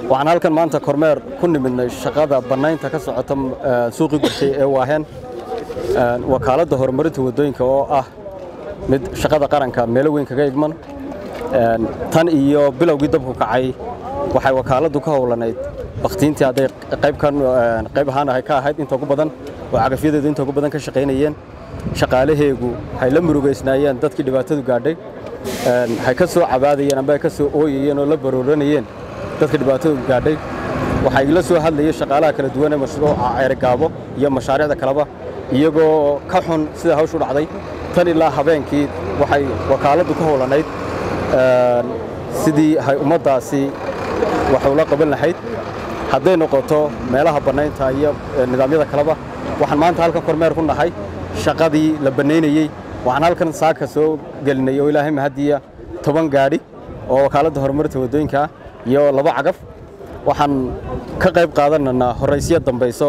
waxaan halkan maanta kormeer ku nimidnay shaqada bannaynta ka socota suuqii gurtay ee waaheen wakaaladda horumarinta waddooyinka oo ah mid shaqada qaranka meelo weyn kaga igman tan iyo bilowgii dabku kacay waxay wakaaladdu ka howlanayd bakhtiintii hadday qayb ahaan ka ahayd inta ugu badan oo cagafyadeedu inta ugu badan ka shaqaynayeen shaqaalaheegu hay la murugaysnaayeen dadkii dhibaatadu gaadhay hay ka soo cabaadayeen amba ay ka soo ooyayeen oo la barooranayeen dadka dhibaatadu gaadhay waxaa igala soo hadlayay shaqaalaha kala duwan ee mashruuca ceerigaabo iyo mashaariicda kaleba iyagoo ka xun sida hawshu dhacday tan ilaa habeenkii waxay wakaaladdu ka howlanayd sidii hay ummaddaasi waxay ula qaban lahayd hadday noqoto meelaha bannaynta iyo nidaamyada kaleba waxaan maanta halkan kormeer ku nahay shaqadii la bannaynayey waxaan halkan saaka soo gelinay oo ilaahay mahadiya toban gaadhi oo wakaaladda horumarinta waddooyinka ah iyo laba cagaf waxaan ka qayb qaadanaynaa horraysyo dambayso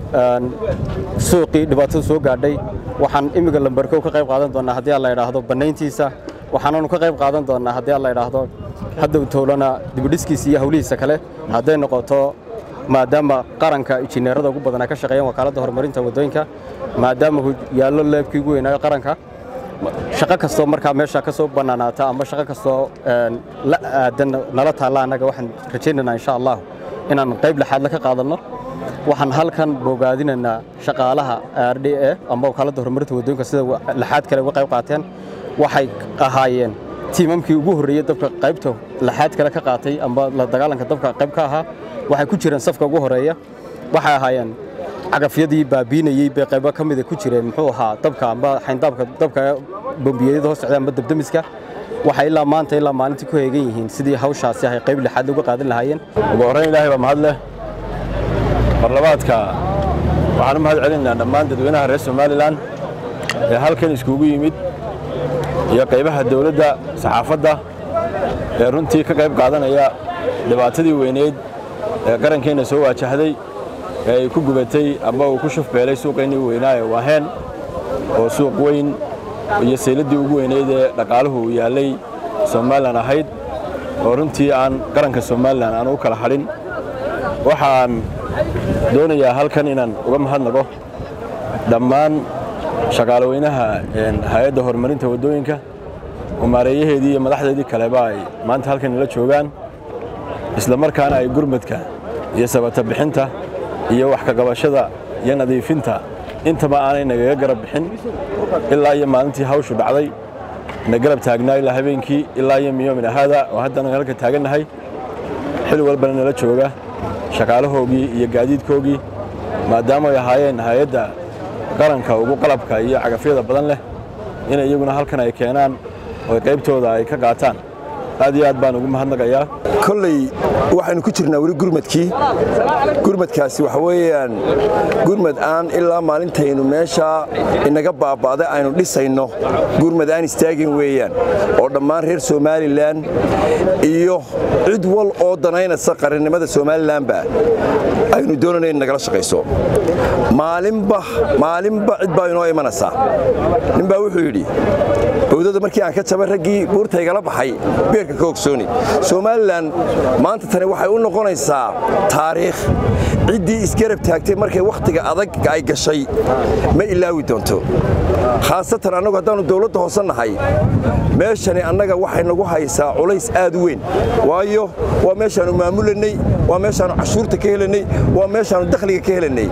suuqii dhibaatadu soo gaadhay waxaan imminga lambarkow ka qayb qaadan doonnaa haddii aan la idhaahdo bannayntiisa waxaananu ka qayb qaadan doonnaa haddii aan la idhaahdo haddow towlana dibidhiskiisa iyo hawlihiisa kale hadday noqoto maadaama qaranka injineerada ugu badan ay ka shaqeeyaan wakaaladda horumarinta waddooyinka maadaama yaallo leebkii ugu weynaayo qaranka shaqo kastoo markaa meesha ka soo bannaanaata ama shaqo kastoo la aadan nala taalla annaga waxaan rajaynaynaa insha allah inaan qayb lixaadle ka qaadanno waxaan halkan bogaadinaynaa shaqaalaha r d e ama wakaaladda horumarinta waddooyinka sida lixaad kale uga qayb qaateen waxay ahaayeen tiimamkii ugu horreeyey dabka qaybta lixaad kale ka qaatay amba la dagaalanka dabka qayb ka ahaa waxay ku jireen safka ugu horeeya waxay ahaayeen cagafyadii baabiinayey bay qaybo ka mida ku jireen muxuu ahaa dabka amba xayndaabka dabka bombiyeyada hoos socda amba dabdamiska waxay ilaa maanta ilaa maalintii ku heegan yihiin sidii hawshaasi ahay qayb lixaad uga qaadan lahaayeen ugu horrayn ilaahay baa mahad leh marlabaadka waxaan u mahad celinaynaa dhammaan dadweynaha reer somalilan ee halkan iskugu yimid iyo qaybaha dawladda saxaafadda ee runtii ka qayb qaadanaya dhibaatadii weyneyd ee qarankeenna soo waajahday ee ay ku gubatay amba uu ku shufbeelay suuqeennii weynaaye waaheen oo suuq weyn iyo sayladdii ugu weynayd ee dhaqaaluhu uu yaallay somalilan ahayd oo runtii aan qaranka somalilan aan u kala hadhin waxaan doonayaa halkan inaan uga mahadnaqo dhammaan shaqaalaweynaha hay-adda horumarinta waddooyinka oo maareeyaheedii iyo madaxdeedii kaleba ay maanta halkan nala joogaan isla markaana ay gurmadka iyo sabata bixinta iyo wax ka qabashada iyo nadiifinta intaba aanay nagaga garab bixin ilaa iyo maalintii hawshu dhacday na garab taagnaa ilaa habeenkii ilaa iyo miyoomin ahaada oo haddana halka taagannahay xil walbana nala jooga shaqaalahoogii iyo gaadiidkoogii maadaama ay ahaayeen hay-adda qaranka ugu qalabka iyo cagafyada badan leh in iyaguna halkan ay keenaan oo qaybtooda ay ka qaataan aad iyo aad baan ugu mahadnaqayaa kolley waxaynu ku jirnaa weli gurmadkii gurmadkaasi waxa weeyaan gurmad aan ilaa maalintaynu meeshaa inaga baaba'da aynu dhisayno gurmad aan istaagin weeyaan oo dhammaan reer somalilan iyo cid wal oo danaynaysa qarannimada somalilanba aynu doonayna in nagala shaqayso maalinba maalinba cid baa inoo imanaysaa ninbaa wuxuu yidhi bowdada markii aan ka jabay raggii buurtaygala baxay beerka ka ogsooni somalilan maanta tani waxay u noqonaysaa taariikh ciddii isgarab taagtay markay wakhtiga adag ay gashay ma ilaawi doonto khaasatan annagu haddaannu dawladda hoose nahay meeshani annaga waxay nagu haysaa culays aad u weyn waayo waa meeshaannu maamulanay waa meeshaannu cashuurta ka helanay waa meeshaannu dakhliga ka helanay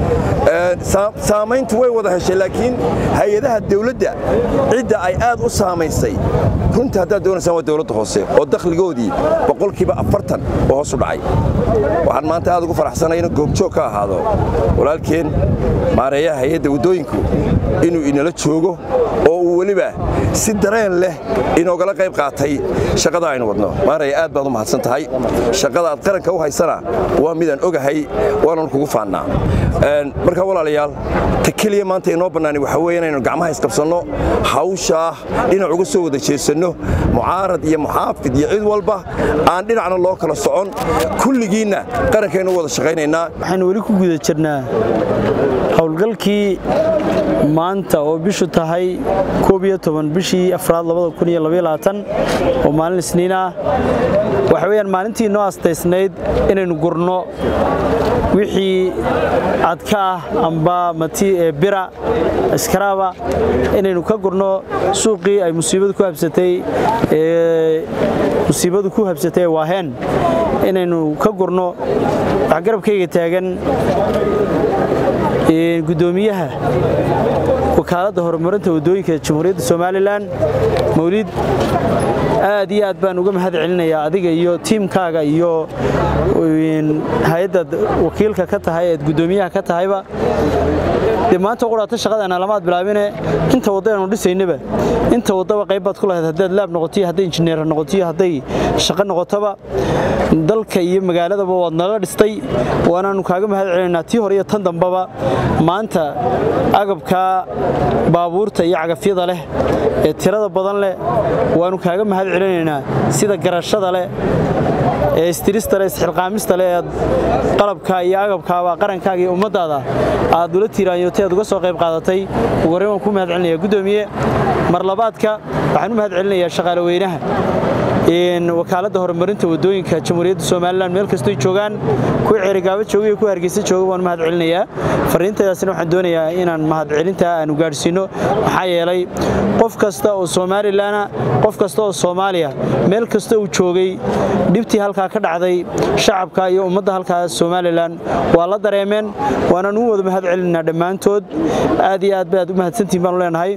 saamayntu way wada heshay laakiin hay-adaha dawladda cidda ay aad u saamaysay runtii haddaad doonaysaan waa dawladda hoose oo dakhligoodii boqolkiiba afartan oo hoos u dhacay waxaan maanta aad ugu faraxsanay inuu goobjoog ka ahaado walaalkeen maareeyaha hay-adda waddooyinku inuu inala joogo oo uu weliba si dareen leh inoogala qayb qaatay shaqada aynu wadno maaraya aad baad u mahadsan tahay shaqada aad qaranka u haysana waa midaan ogahay waanan kugu faannaa marka walaalayaal ta keliya maanta inoo bannaani waxaa weeye inaynu gacmaha isqabsanno hawshaa dhinac uga soo wada jeesanno mucaarad iyo muxaafid iyo cid walba aan dhinacna loo kala socon kulligiinna qarankaynu wada shaqaynaynaa waxaynu weli ku guda jirnaa howlgalkii maanta oo bishu tahay koob iyo toban bishii afraad labada kun iyo labaiyo labaatan oo maalin isniin ah waxa weeyaan maalintii noo astaysnayd inaynu gurno wixii adka ah amba mati ee bira iskaraaba inaynu ka gurno suuqii ay musiibadu ku habsatay ee musiibadu ku habsatay ee waaheen inaynu ka gurno wax garabkayga taagan gudoomiyaha wakaaladda horumarinta waddooyinka jamhuuriyadda somalilan mawlid aad iyo aad baan uga mahad celinayaa adiga iyo tiimkaaga iyo hay-addaad wakiilka ka tahay eed guddoomiyaha ka tahayba dee maanta quraata shaqadeena lamaad bilaabine inta waddaynu dhisaynaba inta waddaba qayb baad ku lahayd haddaad laab noqotiyo hadday injineer noqotiyo hadday shaqo noqotoba dalka iyo magaaladaba waad naga dhistay waanaannu kaaga mahad celinaynaa tii hore iyo tan dambaba maanta agabka baabuurta iyo cagafyada leh ee tirada badan leh waannu kaaga mahad celinaynaa sida garashada leh ee istirista leh isxilqaamista leh eed qalabka iyo agabkaaba qarankaaga iyo ummaddaada aad ula tiiraanyotay aad uga soo qayb qaadatay ugu horreyn waan ku mahad celinaya guddoomiye mar labaadka waxaan u mahad celinayaa shaqaale weynaha wakaaladda horumarinta waddooyinka jamhuuriyadda somalilan meel kastoy joogaan kuwa ceerigaabo jooga iyo kuwa hargeysa jooga waan mahad celinayaa fariintaydaasina waxaan doonayaa inaan mahadcelintaa aanu gaadhsiinno maxaa yeelay qof kasta oo somalilanna qof kasta oo soomaaliya meel kasta uu joogay dhibtii halkaa ka dhacday shacabka iyo ummadda halkaa somalilan waa la dareemeen waanaan u wada mahad celinaynaa dhammaantood aad iyo aad baad u mahadsantihin baanu leenahay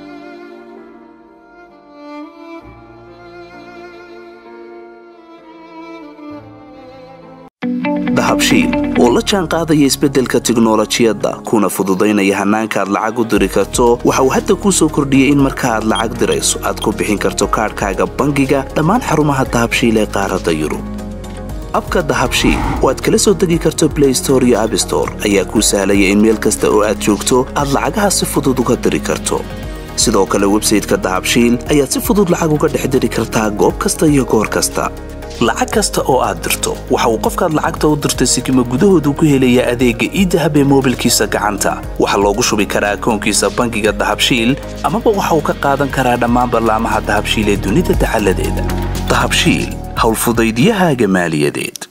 dahabshiil oo la jaan qaadaya isbeddelka tiknolojiyadda kuna fududaynaya hannaanka aad lacag u diri karto waxa uu hadda kuu soo kordhiyey in marka aad lacag dirayso aad ku bixin karto kaadhkaaga bangiga dhammaan xarumaha dahabshiil ee qaaradda yurub abka dahabshiil oo aad kala soo degi karto blay store iyo abstore ayaa kuu sahlaya in meel kasta oo aad joogto aad lacagaha si fudud uga diri karto sidoo kale websayteka dahabshiil ayaad si fudud lacag uga dhex diri kartaa goob kasta iyo goor kasta lacag kasta oo aad dirto waxa uu qofkaad lacagta u dirtay sikima gudahoodu ku helayaa adeegga iidahab ee moobilkiisa gacanta waxaa loogu shubi karaa akoonkiisa bangiga dahabshiil amaba waxa uu ka qaadan karaa dhammaan ballaamaha dahabshiil ee dunida dacaladeeda dahabshiil howlfudaydyahaaga maaliyadeed